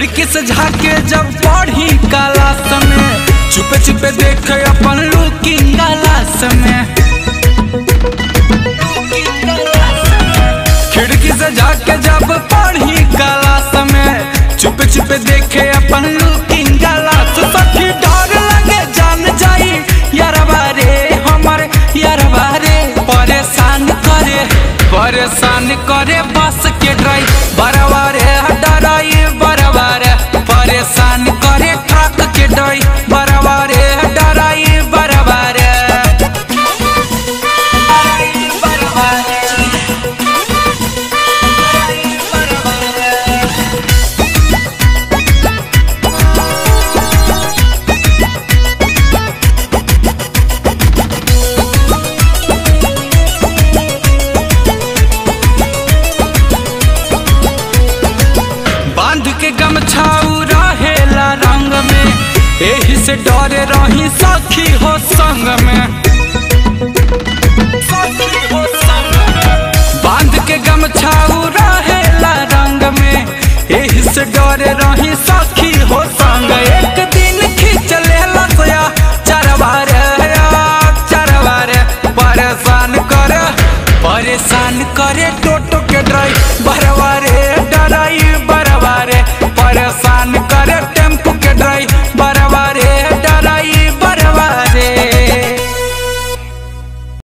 खिड़की से झाके जब पढ़ी क्लास में चुपे चुपे देखे अपन लुकिंग ग्लास में खिड़की से झाके जब पढ़ी क्लास में चुपे चुपे देखे अपन लुकिंग ग्लास सखी डर लगे जान जाई यारबा रे हमर यारबा रे परेशान करे परेशान करे बस के ड्राइव बरवा रे डराई बरवा रे परेशान करे ट्रक के ड्राइव बरवा रे डराई बरवा रे बरवा रे बांध के गमछाऊ रहेला रंग में एही से डरे रही सखी हो संग में सखी हो संग में। बांध के गमछाऊ रहेला रंग में एही से डरे रही सखी हो संग एक दिन खींच लेला सोया चरवारे चरवारे परेशान करे परेशान करे टोटो के ड्राइव बरवा